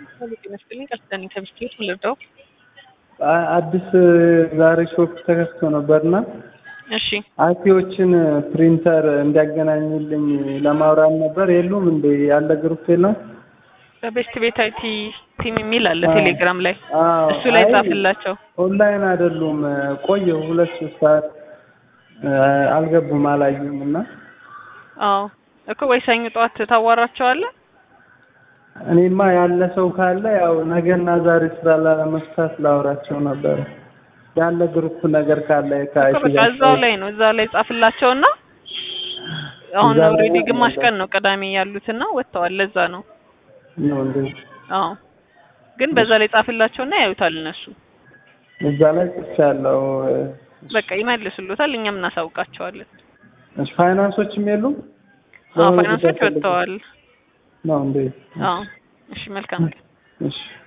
ጤና ይስጥልኝ ቀስጠኝ ከብስቴት ልርዳው? አዲስ ዛሬ ሾፕ ተከፍቶ ነበርና እሺ አቲዎችን ፕሪንተር እንዲያገናኙልኝ ለማውራት ነበር። የሉም እንዴ ያለ ግሩፕ የለም? በቤስት ቤት አይቲ ቲም የሚል አለ አዎ። ቴሌግራም ላይ አዎ። እሱ ላይ አይ፣ ጻፍላቸው። ኦንላይን አይደሉም። ቆየሁ ሁለት ሶስት ሰዓት አልገቡም፣ አላዩም እና አዎ እኮ ወይ ሰኞ ጠዋት ታዋራቸዋለህ። እኔማ ያለ ሰው ካለ ያው ነገና ዛሬ ስራ ላለመፍታት ላውራቸው ነበር። ያለ ግሩፕ ነገር ካለ እኮ ከአይቲ በቃ ጋር እዛው ላይ ነው እዛው ላይ ጻፍላቸውና አሁን እዛ ላይ ኦልሬዲ ነው ግማሽ ያለው። ቀን ነው ቅዳሜ ያሉትና ወጥተዋል። ለዛ ነው ነው እንዴ? አዎ ግን በዛ ላይ ጻፍላቸውና ያዩታል እነሱ እዛ ላይ ጽፌያለሁ። በቃ ይመልሱሉታል። እኛም እናሳውቃቸዋለን። እሺ፣ ፋይናንሶችም የሉም? አዎ ለምን ፋይናንሶች ጉዳይ ፈልገው? ወጥተዋል። ነው እንዴ? አዎ እሺ መልካም እሺ